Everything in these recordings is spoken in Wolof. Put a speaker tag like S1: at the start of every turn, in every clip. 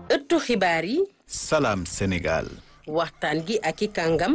S1: ëttu xibaar yi
S2: Salam Sénégal.
S1: waxtaan gi ak i kàngam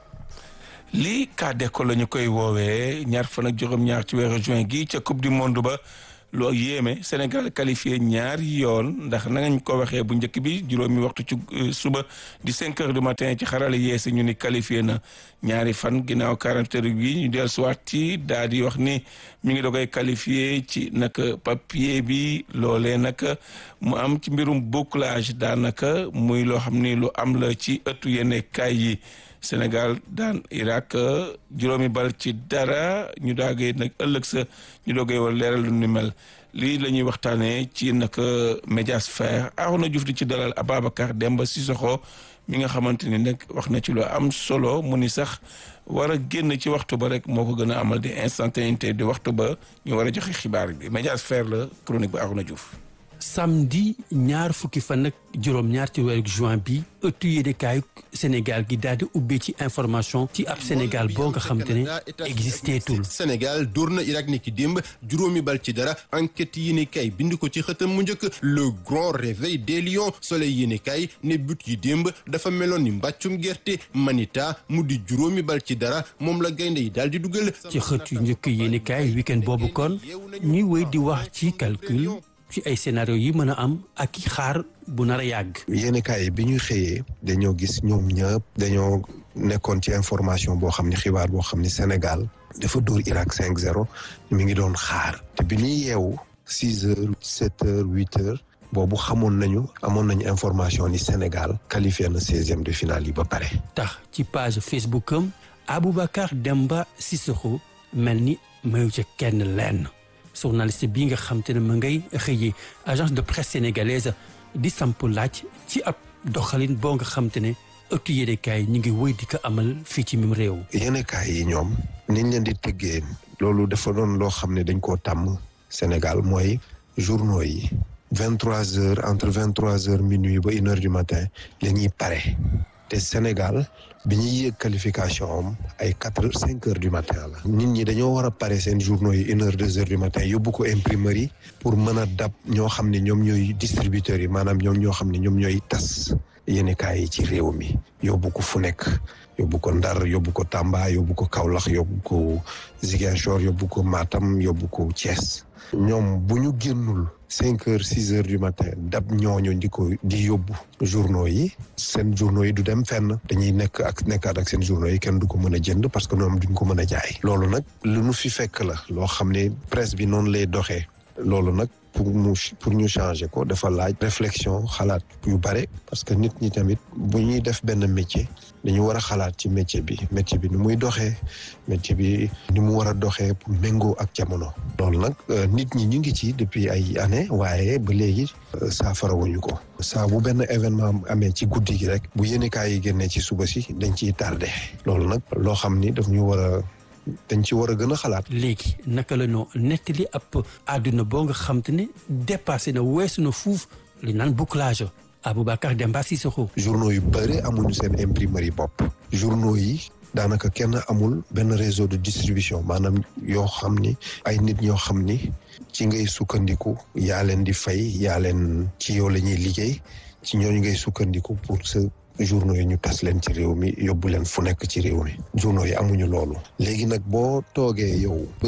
S3: lii cas d'école la ñu koy woowee ñaar fan ak juróom-ñaar ci weeru juin gi ca coupe du monde ba loo yéeme Sénégal qualifié ñaari yoon ndax na ngañ ko waxee bu njëkk bi juróomi waxtu ci suba di cinq heures du matin ci xarale yeesi ñu ni qualifié na ñaari fan ginnaaw quarante heures yi ñu del suwaat ci daal di wax ni mi ngi dogoy qualifié ci nag papier bi loolee nag mu am ci mbirum bouclage daanaka muy loo xam ni lu am la ci ëttu yenn kaay yi Sénégal daan Irak juróomi bal ci dara ñu daagee nag ëllëg sa ñu doogee wala leeral lu ni mel lii la ñuy waxtaanee ci nag médiasphère Arona Diouf di ci dalal Ababacar Demba Sissoko mi nga xamante ni nag wax na ci lu am solo mu ni sax war a génn ci waxtu ba rek moo ko gën a amal di instantanéité di waxtu ba ñu war a joxe xibaar bi médiasphère la chronique ba Arona Diouf.
S4: samedi ñaar fukki fan ak juróom-ñaar ci weeru juin bi ëttu yéenekaayu Sénégal gi daal di ubbee ci information ci ab Sénégal boo nga xam te ne existé tul
S5: Sénégal dóor na Irak ni ki démb juróomi bal ci dara enquête yéenekaay bind ko ci xëtam mu njëkk le grand réveil des lions soleil yéenekaay ne but yi démb dafa meloon ni mbàccum gerte manita mu di juróomi bal ci dara moom la gaynde yi daal di dugal
S4: ci xët yu njëkk yéenekaay week-end boobu kon ñuy wéy di wax ci calcul ci ay scénario yi mën a am ak i xaar bu nar a yàgg.
S6: yéenekaay bi ñuy xëyee dañoo gis ñoom ñëpp dañoo nekkoon ci information boo xam ne xibaar boo xam ne Sénégal dafa dóor Irak 5-0 mi ngi doon xaar te bi ñuy yeewu six heures sept heures huit heures boobu xamoon nañu amoon nañu information ni Sénégal qualifié na seizième de finale yi ba pare.
S4: tax ci page Facebook am Aboubacar Demba Sissoko mel ni mayu ca kenn lenn. journaliste bi nga xam te ne ma ngay xëyee agence de presse sénégalaise di samp laaj ci ab doxalin boo nga xam te ne ëttu yéenekaay ñu ngi wëy di ko amal fii ci mim réew.
S6: yéenekaay yi ñoom niñ leen di tëggee loolu dafa doon loo xam ne dañ koo tàmm Sénégal mooy journaux yi vingt trois heures entre vingt trois heures minuit ba une heure du matin la ñuy pare te Sénégal bi ñuy yéeg qualification am ay quatre heures cinq heures du matin la. nit ñi dañoo war a pare seen journaux yi une heure deux heures du matin yóbbu ko imprimerie pour mën a dab ñoo xam ne ñoom ñooy distributeurs yi maanaam ñoom ñoo xam ne ñoom ñooy tas yéenekaay yi ci réew mi yóbbu ko fu nekk. yóbbu ko Ndar yóbbu ko Tamba yóbbu ko Kaolack yóbbu ko Ziguinchor yóbbu ko Matam yóbbu ko Thiès. ñoom bu ñu génnul cinq heures six heures du matin dab ñooñu di ko di yóbbu journaux yi seen journaux yi du dem fenn dañuy nekk ak nekkaat ak seen journaux yi kenn du ko mën a jënd parce que ñoom duñ ko mën a jaay loolu nag lu nu fi fekk la loo xam ne presse bi noonu lay doxee loolu nag pour mu pour ñu changer ko dafa laaj réflexion xalaat yu bare parce que nit ñi tamit bu ñuy def benn métier dañu war a xalaat ci métier bi métier bi ni muy doxee métier bi ni mu war a doxee pour méngoo ak jamono. loolu nag nit ñi ñu ngi ci depuis ay années waaye ba léegi saafara wuñu ko. saa bu benn événement amee ci guddi gi rek bu yéenekaay yi génnee ci suba si dañ ciy tardé loolu nag loo xam ni daf ñu war a. dañ ci war a gën a xalaat.
S4: léegi naka la ñoo nettali ab àdduna boo nga xam te ne dépassé na weesu na fuuf li naan bouclage Aboubacar Demba Sissoko.
S6: journaux yu bëri amuñu seen imprimerie bopp. journaux yi daanaka kenn amul benn réseau de distribution maanaam yoo xam ni ay nit ñoo xam ni ci ngay sukkandiku yaa leen di fay yaa leen ci yow la ñuy liggéey ci ñooñu ngay sukkandiku pour sa. journaux yi ñu tas leen ci réew mi yóbbu leen fu nekk ci réew mi journaux yi amuñu loolu léegi nag boo toogee yow ba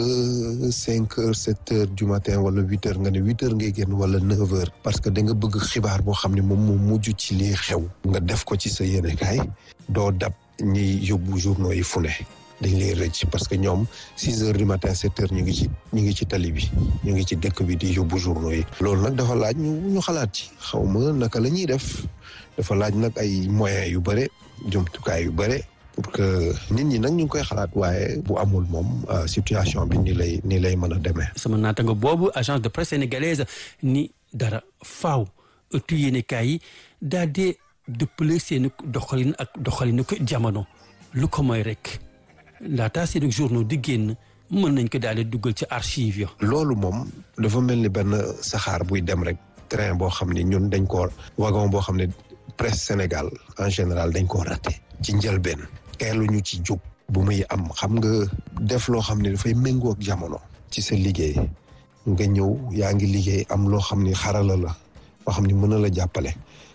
S6: cinq heures sept heures du matin wala huit heures nga ne huit heures ngay génn wala neuf heures parce que da nga bëgg xibaar boo xam ne moom moo mujj ci lii xew nga def ko ci sa yéenekaay doo dab ñiy yóbbu journaux yi fu ne dañ lay rëcc parce que ñoom six heures du matin sept heures ñu ngi ci ñu ngi ci tali bi ñu ngi ci dëkk bi di yóbbu journaux yi loolu nag dafa laaj ñu ñu xalaat ci xaw ma naka la ñuy def dafa laaj nag ay moyens yu bare jumtukaay yu bare pour que nit ñi nag ñu ngi koy xalaat waaye bu amul moom situation bi ni lay ni lay mën a demee.
S4: sama naataango boobu agence de presse sénégalaise ni dara faaw ëttu yéenekaay yi daal di dëppale seen doxalin ak doxalinu ko jamono lu ko mooy rek laata seen journaux di génn mën nañ ko daal di duggal ci archive yo
S6: loolu moom dafa mel ni benn saxaar buy dem rek train boo xam ni ñun dañ ko wagon boo xam ne. presse Sénégal en général dañ koo raté ci njëlbeen teeluñu ci jóg bu muy am xam nga def loo xam ne dafay méngoo ak jamono ci sa liggéey nga ñëw yaa ngi liggéey am loo xam ni xarala la loo xam ni mën na la jàppale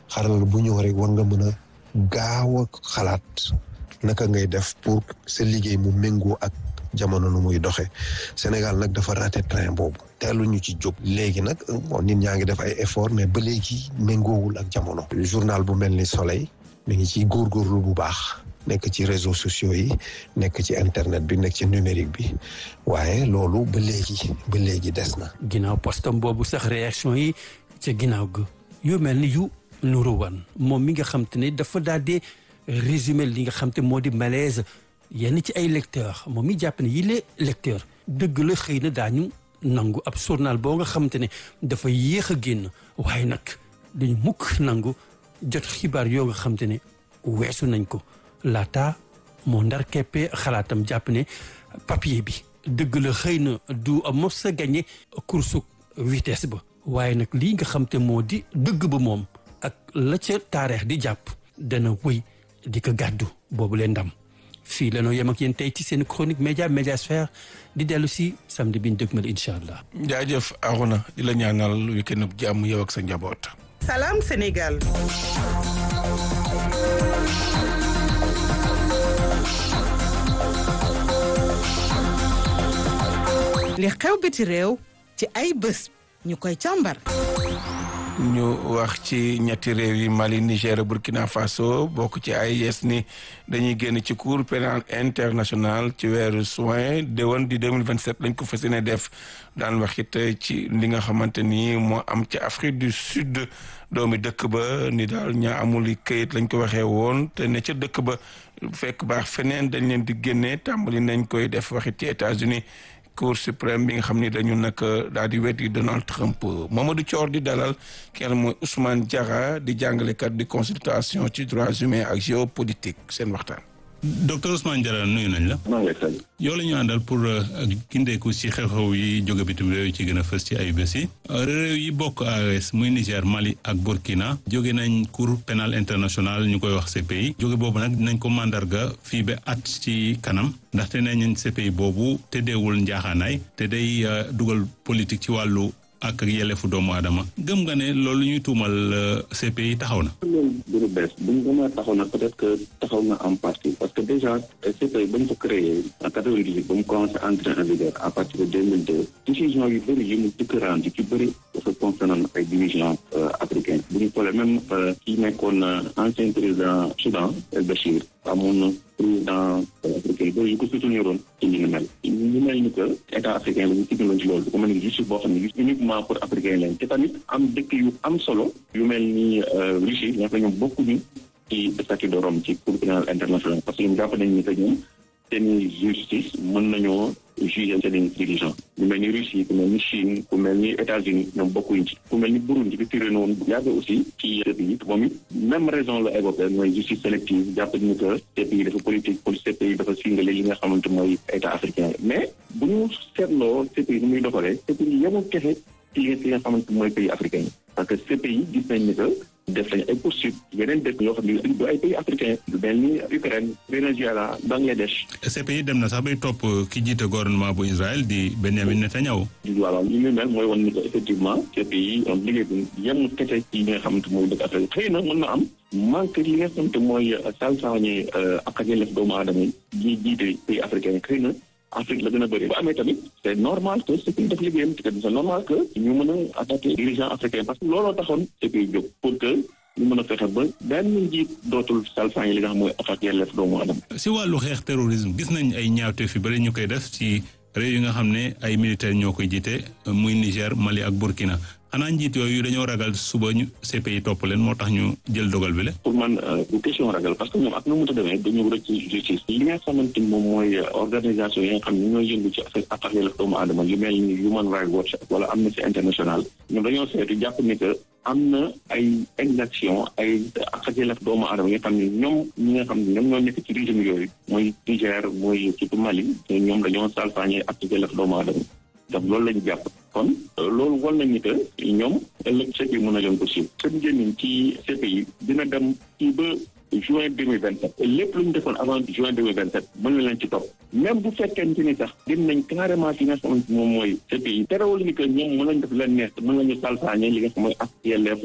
S6: xarala bu ñëw rek war nga mën a gaaw a xalaat naka ngay def pour sa liggéey mu méngoo ak jamono nu muy doxee Sénégal nag dafa raté train boobu teelu ñu ci jóg léegi nag bon nit ñaa ngi def ay effort mais ba léegi méngoowul ak jamono journal bu mel ni Soleil mi ngi ci góorgóorlu bu baax nekk ci réseaux sociaux yi nekk ci internet bi nekk ci numérique bi waaye loolu ba léegi ba léegi des na
S4: ginnaaw postam boobu sax réaction yi ca ginnaaw ga yu mel ni yu nuru wan moom mi nga xam te ne dafa daal di résumé li nga xam te moo di malaise yenn ci ay lecteurs moom mi jàpp ne yile lecteur dëgg la xëy na daañu nangu ab journal boo nga xam te ne dafa yéex a génn waaye nag dañu mukk nangu jot xibaar yoo nga xam te ne weesu nañ ko laata moo ndar keppee xalaatam jàpp ne papier bi dëgg la xëy na du mos a gagné course vitesse ba waaye nag lii nga xam te moo di dëgg ba moom ak la ca taarix di jàpp dana wëy di ko gàddu boobu leen ndam fii la noo yem ak yéen tey ci seen chronique média médiasphère di dellu si samedi bi ñu dëgmal incha allah.
S3: jaajëf Arona di la ñaanal week-end bu jàmm yow ak sa njaboot.
S2: Salam Sénégal. li xew biti réew ci ay bés ñu koy càmbar.
S3: ñu wax ci ñetti réew yi Mali Niger Burkina Faso bokk ci AES ni dañuy génn ci cour pénal international ci weeru juin déwén di 2027 lañ ko fas yéene def daan wax it ci li nga xamante ni moo am ci Afrique du Sud doomi dëkk ba ni daal ñaa amul këyit lañ ko waxee woon te ne ca dëkk ba fekk baax feneen dañ leen di génnee tàmbali nañ koy def waxit ci États-Unis cour suprême bi nga xam ni dañu nag daal di weddi Donald Trump Mamadou Thior di dalal kenn mooy Ousmane Diarra di jàngalekat di consultation ci droits humains ak géopolitique seen waxtaan.
S7: docteur Ousmane Diarra nuyu nañ la.
S8: maa ngi lay
S7: yow la ñu àndal pour gindeeku ci xew-xew yi jóge bitim réew yi ci gën a fës ci ay bés yi. réew yi bokk AES muy Niger Mali ak Burkina jóge nañ cour pénal international ñu koy wax CPI jóge boobu nag nañ ko mandarga fii ba at ci kanam ndaxte nee nañ CPI boobu te deewul njaaxaanaay te day dugal politique ci wàllu. ak yelleefu doomu aadama gëm nga ne loolu ñuy tuumal CPI taxaw na.
S8: loolu du lu bees bu ñu gën a taxaw na peut-être que taxaw na en partie parce que déjà CPI ba ñu ko créé en quatre-vingt-dix-huit ba mu commencé entrer en vigueur à partir de deux mille deux décision yu bëri yi mu dëkk rendu ci bëri dafa concerné ay divisions africaines bu ñu xoolee même kii nekkoon ancien président Soudan El Bachir amoon na président africain bëri yu ko souteniroon ci li ni mel ñu mel ni que état africain bi ñu sigaloon ci loolu du ko mel ni justice boo xam ne uniquement pour africain leen te tamit am dëkk yu am solo yu mel ni Russie ñoo xam ne ñoom bokkuñu ci statut de Rome ci cour pénal international parce que ñoom jàpp nañ ni que ñoom seeni justice mën nañoo juger seeni dirigeant ñu mel ni Russie ku mel ni Chine ku mel ni États-Unis ñoom bokkuñ ci ku mel ni Burundi bi tiré noonu bu yàgg aussi ci pays moom it même raison la évoqué mooy justice sélective jàpp ni que CPI dafa politique pour CPI dafa singale li nga xamante mooy état africain mais bu ñu seetloo CPI ni muy doxalee CPI yemul kese ci li nga xamante mooy pays africain parce que CPI gis nañ ni que def nañ ay poursuites yeneen dëkk yoo xam ne du ay pays africain du mel ni Ukraine Venezuela Bangladesh.
S7: CPI dem na sax bay topp ki jiite gouvernement bu Israël di Benjamin Netanyahu.
S8: voilà li ñu mel mooy wan ni que effectivement CPI am liggéey bi yem kese ci li nga xamante mooy dëkk Afrique xëy na mën na am manque li nga xamante mooy salfaañe ak ak yelleef doomu aadama yi ñuy jiite pays africain xëy na. Afrique la gën a bëri bu amee tamit c'est normal que CPI def liggéeyam te c'est normal que ñu mën a attaquer dirigeants africains parce que looloo taxoon CPI jóg pour que ñu mën a fexe ba benn njiit dootul salfaañe li nga xam mooy attaque yelleef doomu aadama.
S7: si wàllu xeex terrorisme gis nañ ay ñaawteef yu bëri ñu koy def ci réew yi nga xam ne ay militaires ñoo koy jiite muy Niger Mali ak Burkina xanaa njiit yooyu dañoo ragal suba ñu CPI topp leen moo tax ñu jël dogal bi la.
S8: pour man du question ragal parce que ñoom ak nu mu mënta demee dañu rëcc ci justice. li nga xamante ni moom mooy organisation yi nga xam ne ñooy yëngu ci affaire ak yelleef doomu aadama yu mel ni Human Rights Watch wala Amnesty International ñoom dañoo seetu jàpp ni que am na ay exaction ay ak yelleef doomu aadama yi nga xam ne ñoom ñi nga xam ne ñoom ñoo nekk ci régime yooyu mooy Niger mooy surtout Mali ñoom dañoo salfaañe ak yelleef doomu aadama donc loolu lañu jàpp kon loolu wal nañu que ñoom ëllëg CPI mën na leen ko siiw seen njëriñ ci CPI dina dem ci ba juin deux mille vingt sept lépp lu ñu defoon avant juin deux mille vingt sept mën na leen ci topp même bu fekkente ni sax dem nañ carrément ci nga xamante moom mooy CPI terewul ni que ñoom mën nañ def leen neex mën nañu salfaañe li nga xam mooy ak yelleefu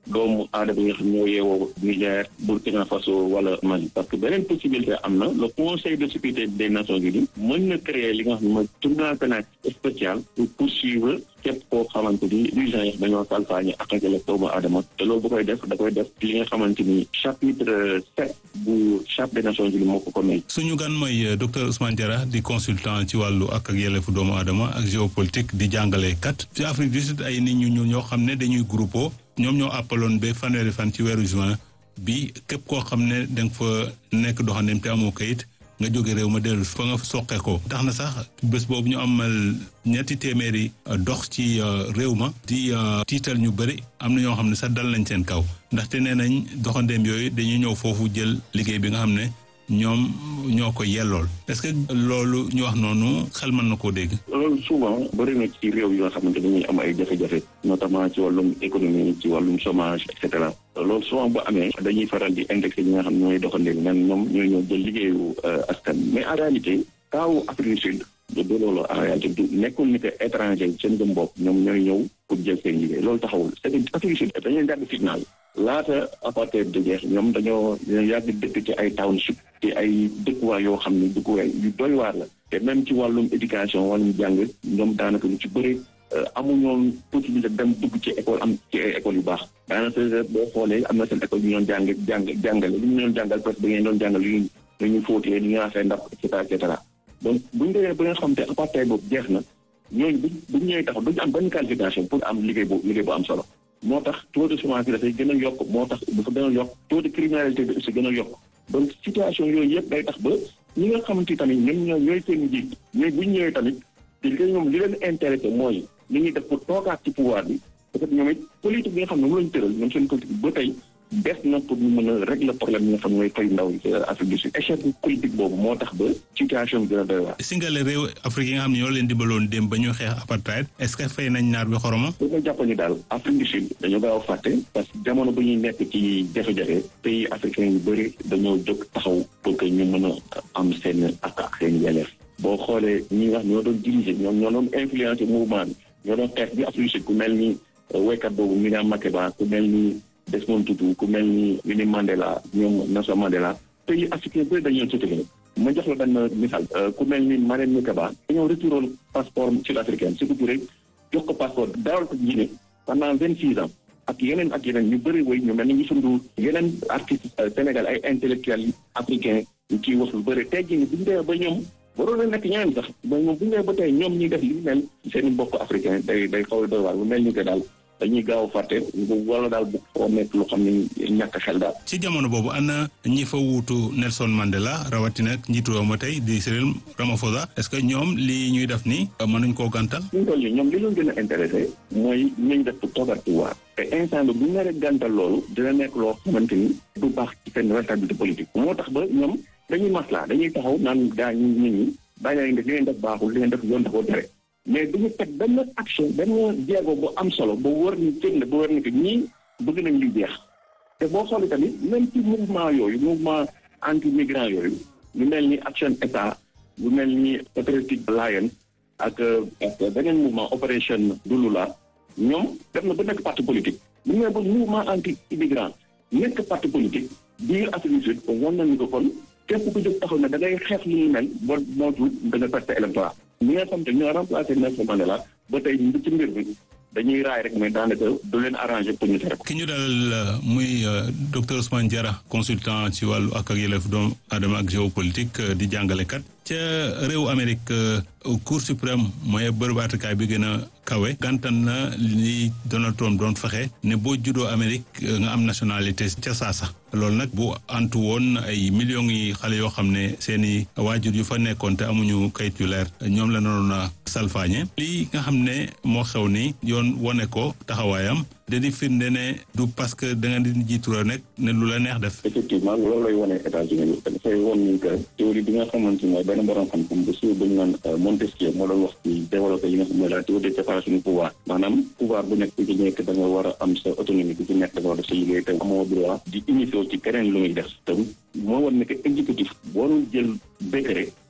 S8: doomu aadama yi nga xam ñoo yeewoo Niger Burkina Faso wala Mali parce que beneen possibilité am na le conseil de sécurité des nations unies mën na créer li nga xam ne mooy tribunal pénal spécial pour poursuivre képp koo xamante ni dirigeants yi dañoo salfaañi ak ak doomu aadama te loolu bu koy def da koy def li nga xamante ni chapitre sept bu charte des nations unies moo ko ko may.
S7: suñu gan mooy docteur Ousmane Diarra di consultant ci wàllu ak ak yelleefu doomu aadama ak géopolitique di jàngale kat ci Afrique du Sud ay nit ñu ñu ñoo xam ne dañuy groupe ñoom ñoo àppaloon ba fanweeri fan ci weeru juin bi képp koo xam ne da nga fa nekk doxandem te amoo kayit nga jóge réew ma dellu fa nga soqe ko tax na sax bés boobu ñu amal ñetti téeméeri dox ci réew ma di tiital ñu bëri am na ñoo xam ne sax dal nañ seen kaw ndaxte nee nañ doxandeem yooyu dañuy ñëw foofu jël liggéey bi nga xam ne ñoom ñoo ko yellool est-ce que loolu ñu wax noonu xel mën na koo dégg.
S8: loolu souvent bëri na ci réew yi nga xamante dañuy am ay jafe-jafe notamment ci wàllum économie ci wàllum chômage et cetera loolu souvent bu amee dañuy faral di indexé ñi nga xam ne ñooy doxandéem nan ñoom ñooy ñëw jël liggéeyu askan mais en réalité kaawu Afrique du Sud de de loolu en réalité du nekkul ni que étranger seen jëm bopp ñoom ñooy ñëw pour jël seen liggéey loolu taxawul c'est que Afrique du Sud dañuy dagg signal laata apartheid de jeex ñoom dañoo yàgg dëkk ci ay township ci ay dëkkuwaay yoo xam ne dëkkuwaay yu doy waar la te même ci wàllum éducation wàllum jàng ñoom daanaka lu ci bëri amuñoon possibilité dem dugg ci école am ci ay école yu baax daanaka boo xoolee am na seen école yu ñu doon jàng jàng jàngale li ñu doon jàngal parce que da ngeen doon jàngal lu ñu lu ñu fóotee lu ñu raxasee ndax et cetera et cetera donc buñu demee ba nga xam te apartheid boobu jeex na ñooñu bu buñ ñëwee taxaw duñu am benn qualification pour am liggéey bu liggéey bu am solo moo tax taux de chômage bi dafay gën a yokk moo tax dafa gën a yokk taux de criminalité bi aussi gën a yokk donc situation yooyu yëpp day tax ba ñi nga xamante tamit ñoom ñoo ñooy seen njiit ñooy bu ñu ñëwee tamit te li ñoom li leen intéressé mooy li ñuy def pour toogaat ci pouvoir bi peut-être ñoom it politique bi nga xam ne moom lañu tëral ñoom seen politique ba tey des na pour ñu mën a régler problème yi nga xam ne mooy fay ndaw yi ci Afrique du Sud échec politique boobu moo tax ba situation bi gën a doy waar.
S7: singale réew Afrique yi nga xam ne ñoo leen dimbaloon dem ba ñu xeex apartheid est-ce que fay nañ naar bi xoroma.
S8: dañoo jàpp ni daal Afrique du Sud dañoo gaaw a fàtte parce que jamono bu ñuy nekk ci jafe-jafe pays africain yu bëri dañoo jóg taxaw pour que ñu mën a am seen ak ak seen yelleef boo xoolee ñi nga xam ñoo doon diriger ñoom ñoo doon influencer mouvement bi ñoo doon xeex bi Afrique du Sud ku mel ni waykat boobu Miriam Makeba ku mel ni Desmond Tutu ku mel ni Winnie Mandela ñoom Nelson Mandela pays africain bëri dañoo soutenir ma jox la benn misaal ku mel ni Marème Makeba dañoo retiroon passeport sud-africain surtout Touré jox ko passeport daawal ko Guinée pendant vingt six ans ak yeneen ak yeneen ñu bëri woy ñu mel ni ñu sundu yeneen artistes Sénégal ay intellectuels africains ñu ciy wax lu bëri tey jii bu ñu demee ba ñoom waroon na nekk ñeneen sax ba ñoom bu ñu demee ba tey ñoom ñuy def li mel seen mbokk africain day day xaw a doy waar bu mel ni que daal dañuy gaaw a fàtte wala daal bu xaw a nekk lu xam ne ñàkk xel daal.
S7: ci jamono boobu ana ñi fa wuutu Nelson Mandela rawatina njiitu réew ma tey di Cyril Ramaphosa est-ce que ñoom li ñuy def nii mën nañ koo gàntal.
S8: fi mu toll nii ñoom li leen gën a intéressé mooy ñu def pour toogaat pouvoir te instant bi bu ñu naree gàntal loolu dina nekk loo xamante ni du baax ci seen responsabilité politique. moo tax ba ñoom dañuy maslaa dañuy taxaw naan gaa ñu nit ñi bàyyi leen def li leen def baaxul li leen def yoon dafa tere mais du ñu teg benn action benn jéego bu am solo ba wër ni tëg na ba wër ni que ñii bëgg nañ li jeex te boo xoolee tamit même ci mouvement yooyu mouvement anti migrant yooyu lu mel ni action état lu mel ni patriotic alliance ak ak beneen mouvement opération Dulula ñoom def na ba nekk parti politique bu ñu nee ba mouvement anti immigrant nekk parti politique biir Afrique du Sud wan nañu ko kon képp ku jóg taxaw ne da ngay xeex li ñu mel boo mootul da nga perte électorat ñi nga xam te ñoo remplacé Nelson Mandela ba tey ñu ci mbir bi dañuy raay rek mais daanaka du leen arrangé pour ñu tere ko.
S7: ki ñu dalal muy docteur Ousmane Diarra consultant ci wàllu ak ak yelleef doomu aadama ak géopolitique di jàngalekat ca réew Amérique cour suprême mooy bërëb àttekaay bi gën a kawe gantan na li Donald Trump doon fexe ne boo juddoo Amérique nga am nationalité ca saasa loolu nag bu antu woon ay millions yi xale yoo xam ne seen i waajur yu fa nekkoon te amuñu kayit yu leer ñoom la noonu na salfaañe lii nga xam ne moo xew ni yoon wone ko taxawaayam da di firnde ne du parce que da nga di jiitu la nekk ne lu la neex def.
S8: effectivement loolu lay wone États-Unis dafay won ni que théorie bi nga xamante ni mooy benn borom xam-xam bu suur bu ñu naan Montesquieu moo doon wax ci développé yi nga xam ne la théorie de séparation du pouvoir maanaam pouvoir bu nekk ku ci nekk da nga war a am sa autonomie ku ci nekk da nga war a def sa liggéey te amoo droit di initier ci keneen lu muy def te moo war ne que exécutif boo doon jël décret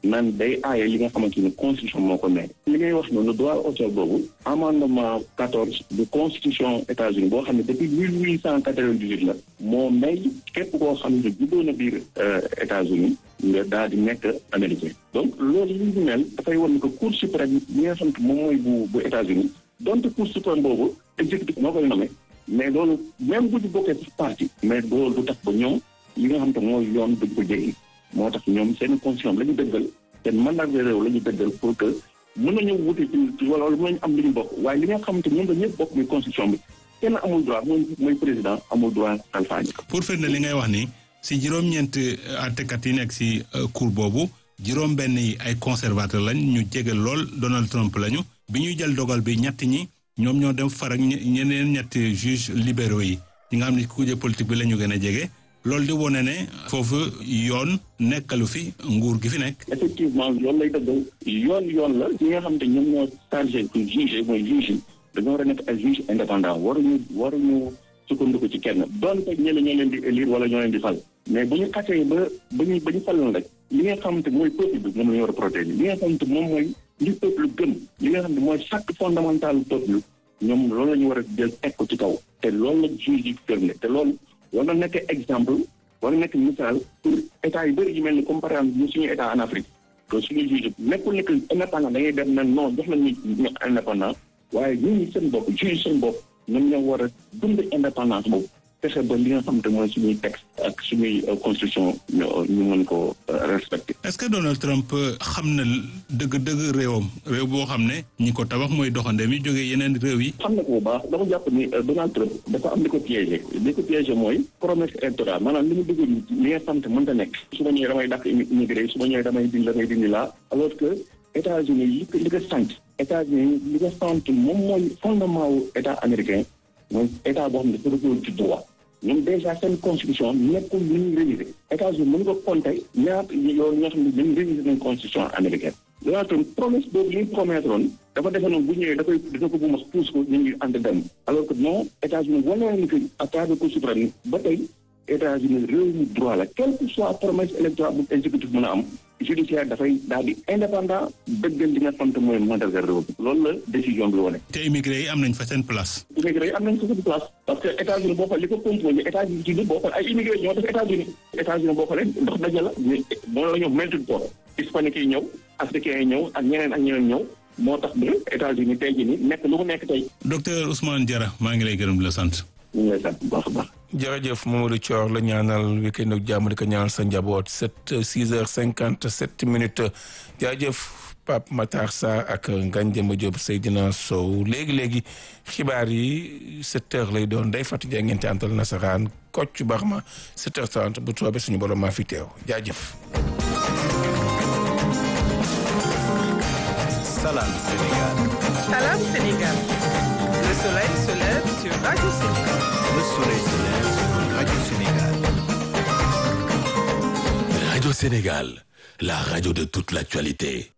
S8: naan day aaye li nga xamante ni constitution moo ko may li ngay wax noonu droit auteur boobu amendement quatorze de constitution États-Unis boo xam ne depuis mille huit cent quatre-vingt-dix-huit la moo may képp koo xam ne juddoo na biir États-Unis nga daal di nekk américain donc loolu li ñu mel dafay wan ne que cour suprême bi nga xam ne moom mooy bu bu États-Unis donte cour suprême boobu exécutif moo koy nommé mais loolu même bu ñu bokkee sax parti mais loolu du tax ba ñoom li nga xam te mooy yoon duñ ko jéggi moo tax ñoom seen constitution la ñu dëggal seen mandat de réew la ñu dëggal pour que mën nañu wuti ci wala mën nañu am li ñu bokk waaye li nga xam te ñoom la ñëpp bokk muy constitution bi kenn amul droit mooy mooy président amul droit salfaañi
S7: pour firnde li ngay wax ni si juróom-ñeent àttekat yi nekk si cour boobu juróom benn yi ay conservateur lañ ñu jege lool Donald Trump lañu bi ñuy jël dogal bi ñett ñi ñoom ñoo dem far ak ñeneen ñetti juge libéraux yi ñi nga xam ne kuje politique bi la ñu gën a jege loolu di wone ne foofu yoon nekkalu fi nguur gi fi nekk.
S8: effectivement yoon lay dëggal yoon yoon la ñi nga xam te ñoom ñoo chargé pour juger mooy juge yi dañoo war a nekk ay juge indépendant waruñu waruñu sukkandiku ci kenn doonte ñeneen ñoo leen di élire wala ñoo leen di fal mais bu ñu xasee ba ba ñu ba ñu faloon rek li nga xam te mooy peuple bi moom la ñu war a protéger li nga xam te moom mooy li peuple gëm li nga xam ne mooy chaque fondamental peuple ñoom loolu la ñu war a jël teg ko ci kaw te loolu la juge yi firnde te loolu war na nekk exemple war na nekk misaal pour état yu bëri yu mel ni comme par exemple ñu suñu état en Afrique que suñu juge nekkul nekk indépendant da ngay dem ne non jox la ñu ñu indépendant waaye ñun ñi seen bopp juge seen bopp ñoom ñoo war a dund indépendance boobu fexe ba li nga xam te mooy suñuy texte ak suñuy constitution ñu mën ko respecté.
S7: est-ce que Donald Trump xam na dëgg-dëgg réewam réew boo xam ne ñi ko tabax mooy doxandéem yi jógee yeneen réew yi.
S8: xam na ko bu baax dama jàpp ni Donald Trump dafa am li ko piégé li ko piégé mooy promesse électorale maanaam li mu dugg li nga xam te mënta nekk. su ma ñëwee damay dàq immigré su ma ñëwee damay dindi damay dindi laa alors que États-Unis li ko li ko sant États-Unis li ko sant moom mooy fondement wu état américain mooy état boo xam ne dafa dëggoon ci droit. ñoom déjà seen constitution nekkul lu ñuy réviser États-Unis mën nga compter ñaata yoon ñoo xam ne dañu réviser nañ constitution américaine Donald Trump promesse boobu li ñu promettre woon dafa defe noonu bu ñëwee da koy dina ko bu ma pousse ko ñu ngi ànd dem alors que non États-Unis wane ni que à travers Cour suprême ba tey États-Unis réew mi droit la quelle que soit promesse électorale bu exécutif mën a am judiciaire dafay daal di indépendant dëggal li nga xam te mooy mandarga réew bi loolu la décision bi wane.
S7: te immigré yi am nañ fa seen place.
S8: immigré yi am nañ fa seen place parce que États-Unis boo xoolee li ko composé États-Unis ci boo xoolee ay immigré ñoo def États-Unis États-Unis boo xoolee ndox daje la moo la ñëw melting pot hispanique yi ñëw africains yi ñëw ak ñeneen ak ñeneen ñëw moo tax ba États-Unis tey jii nii nekk lu mu nekk tey.
S7: docteur Ousmane Diarra maa ngi lay gërëm di la sant.
S8: ñu ngi lay sant bu baax a baax.
S3: jërëjëf Mamadou Thior la ñaanal week-end ak jàmm di ko ñaanal sa njaboot sept six heures cinquante sept minutes jaajëf Pape Matar Sa ak Ngagne Demba Diop Seydina Sow léegi léegi xibaar yi sept heures lay doon day fàttali ja ngeen te antal nasaraan Kocc Barma sept heures trente bu soobee suñu borom maa fi teew jaajëf.
S9: Salam Sénégal.
S2: Salam Sénégal. Le soleil se lève sur Radio Sénégal.
S9: Le soleil se lève sur Radio Sénégal.
S10: Radio Sénégal, la radio de toute l'actualité.